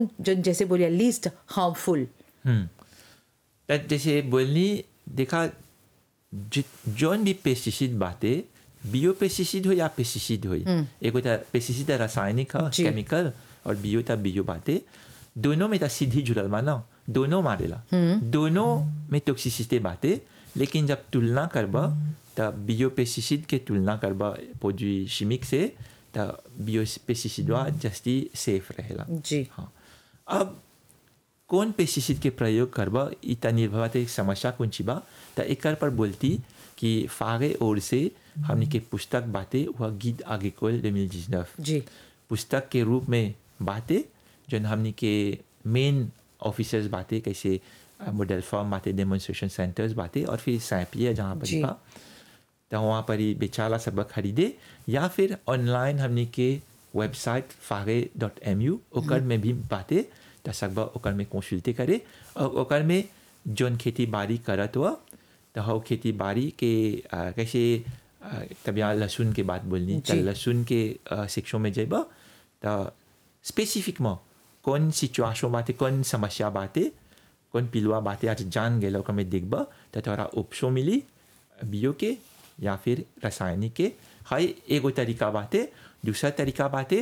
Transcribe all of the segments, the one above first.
जो जैसे बोलिए लीस्ट हार्मफुल हम्म त जैसे बोलनी देखा जि- जौन भी पेस्टिसाइड बाटे बियो पेस्टिसाइड हो या पेस्टिसाइड हो एगो त पेस्टिसाइड त रासायनिक ह जी। केमिकल और बियो त बियो बाटे दोनों में त सीधी जुड़ल बा ना दोनों मारेला दोनों में टॉक्सिसिटी बाटे लेकिन जब तुलना करब त बियो पेस्टिसाइड के तुलना करब प्रोड्यूट शिमिक से त बियो पेस्टिसाइडवा जस्ती सेफ रहेला जी हाँ अब कौन पेस्टिसाइड के प्रयोग करब इ त निर्भर बाटे समस्या कौन ची बा त एकर पर बोलती कि फागे ओर से हमनी के पुस्तक बाटे वह गीत आगे कोल 2019 जी पुस्तक के रूप में बाटे जौन हमनी के मेन ऑफिसर्स बाटे कैसे मॉडल फॉर्म बाटे डेमोन्स्ट्रेशन सेंटर्स बाटे और फिर सैपिया जहाँ पर जी। बा तो वहाँ पर ही बेचाला सब खरीदे या फिर ऑनलाइन हमनी के वेबसाइट फागे डॉट एम यू ओकर में भी बाटे तो सब ओकर में कंसल्टे करे और ओकर में जौन खेती बाड़ी करत हुआ तो हो खेती बाड़ी के आ, कैसे आ, तब यहाँ लहसुन के बात बोलनी तो जी। लहसुन के शिक्षों में जेब तो स्पेसिफिक में कौन सिचुएशन बाटे कौन समस्या बाटे कौन पिलुआ बाटे आज जान गेल ओकर में देखब तो तोरा उपशो मिली बियो के या फिर रासायनिक के हाई एगो तरीका बाटे दूसरा तरीका बाटे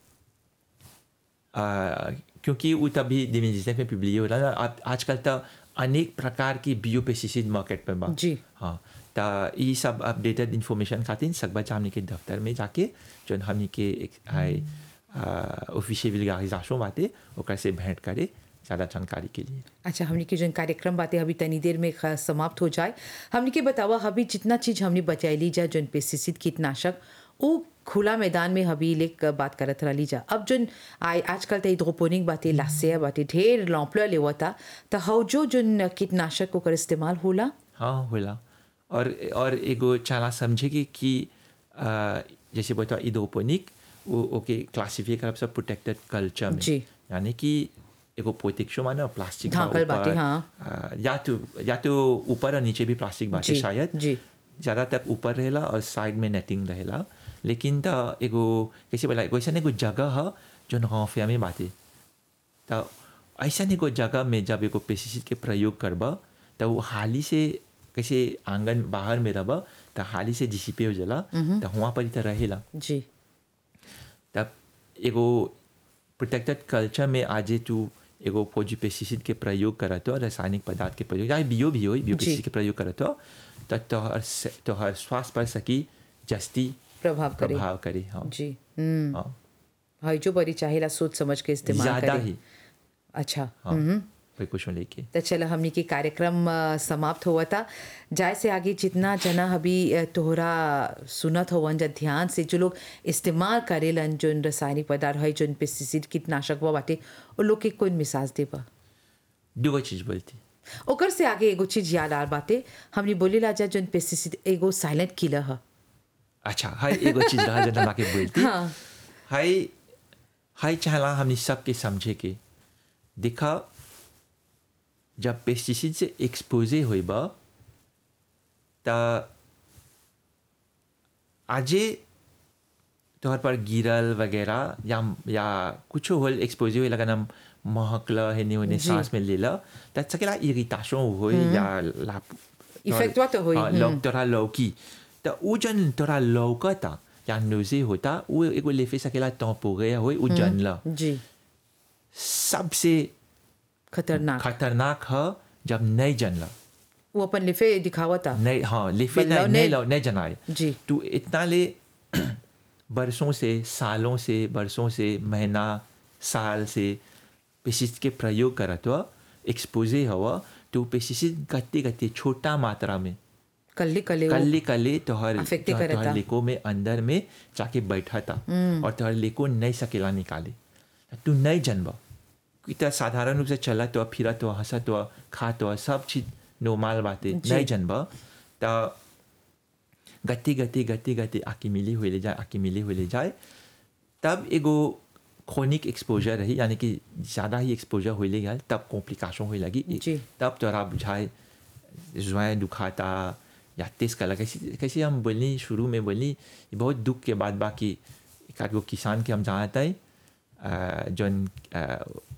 आ, क्योंकि वो तभी डिमिजिस में पिबली हो रहा है आजकल तो अनेक प्रकार की बियो पेस्टिसाइड मार्केट में बा जी। हाँ तो ये सब अपडेटेड इन्फॉर्मेशन खातिर सकबा हमने के दफ्तर में जाके जो हमने के एक हाई ऑफिशियल विलगाइजेशन बाटे ओकर से भेंट करे ज़्यादा जानकारी के लिए अच्छा हमने के जो कार्यक्रम बातें अभी तनी देर में ख- समाप्त हो जाए हमने के बतावा अभी जितना चीज हमने बचाई जा जो पेस्टिसाइड कीटनाशक वो खुला मैदान में अभी लेक बात करत रही जा अब जो आय आजकल तो हाइड्रोपोनिक बातें लासे बातें ढेर लौपला लेवता तो हौ जो जो कीटनाशक ओकर इस्तेमाल होला हाँ होला और और एगो चाला समझे कि कि आ, जैसे बता इडोपोनिक वो ओके क्लासिफाई करब सब प्रोटेक्टेड कल्चर में जी। यानी कि एगो पोतेक्शो माने प्लास्टिक बा ढाकल बाटे, ऊपर, हाँ। आ, या तो या तो ऊपर और नीचे भी प्लास्टिक बाटे जी, शायद जी। ज़्यादातर ऊपर रहेला और साइड में नेटिंग रहेला लेकिन त एगो कैसे बोला एगो ऐसा एगो जगह है जो नौफिया में बाटे तो ऐसा एगो जगह में जब एगो पेस्टिसाइड के प्रयोग करब तो वो हाली से कैसे आंगन बाहर में रह तो हाली से डिसिपे हो जाला तो वहाँ पर ही तो रहेला जी तब एगो प्रोटेक्टेड कल्चर में आजे तू एगो फौजी पेस्टिसाइड के प्रयोग करत हो रासायनिक पदार्थ के प्रयोग या बियो भी हो बियो जी। पेस्टिसाइड के प्रयोग करत हो तो तोहर से- तोहर स्वास्थ्य पर सकी जस्ती प्रभाव करे प्रभाव करे हाँ जी हम्म हाँ हई जो बड़ी चाहेला सोच समझ के इस्तेमाल ज्यादा करे ही अच्छा हाँ कोई कुछ लेके तो चलो हमनी के कार्यक्रम अ, समाप्त हुआ था जाए से आगे जितना जना अभी अ, तोहरा सुनत होवन जा ध्यान से जो लोग इस्तेमाल करेलन जो रासायनिक पदार्थ है जो पेस्टिसाइड कीटनाशक वो बाटे वो लोग के कोई मिसाज देबा दूगो चीज बोलती ओकर से आगे एगो चीज याद आ बाटे हमने बोले ला जा जो पेस्टिसाइड एगो साइलेंट किलर है अच्छा हाय एगो चीज रहा जो हम के बोलती हाँ। हाय हाय चाहला हमने सबके समझे के देखा जब पेस्टिसाइड से एक्सपोजे होइब त आजे तोहर पर गिरल वगैरह या या कुछ होल एक्सपोजे होइल अगर हम महकल हेने होने जी। सांस में लेला त सकेला इरिटेशन होई या ला Effect वा तो होई, हाँ, हम्म। लौक तोरा लौकी त उ जन तोरा लौकता या नोजे होता उ एगो लेफे सकेला टेम्पोरे होई उ जनला जी सबसे खतरनाक खतरनाक है जब नहीं जनला वो अपन लिफे दिखावता नहीं हाँ लिफे बदलाव नहीं नहीं- नहीं लो- नहीं जनाए जी तू इतना ले बरसों से सालों से बरसों से महीना साल से पेस्टिसाइड के प्रयोग करत हुआ एक्सपोजे हवा तो पेस्टिसाइड गत्ते गत्ते छोटा मात्रा में कल्ले कल्ले वो- कल्ले कल्ले तोहर Affect तोहर करता। तोहर लेको में अंदर में जाके बैठा था और तोहर लेको नहीं सकेला निकाले तू नहीं जनबा कि तो साधारण रूप से चला तो फिरा तो हंसा तो खा तो सब चीज नॉर्मल बातें जी। नहीं जनबा तो गति गति गति गति आकी मिली हुई ले जाए आकी मिली हुई ले जाए तब एगो क्रोनिक एक्सपोजर रही यानी कि ज़्यादा ही एक्सपोजर हुई ले गया तब कॉम्प्लिकेशन हुई लगी जी। तब तोरा बुझाए जुआएं दुखाता या तेज कला कैसे कैसे हम बोलनी शुरू में बोलनी ये बहुत दुख के बाद बाकी एक आध गो किसान के हम जानते हैं जौन अ,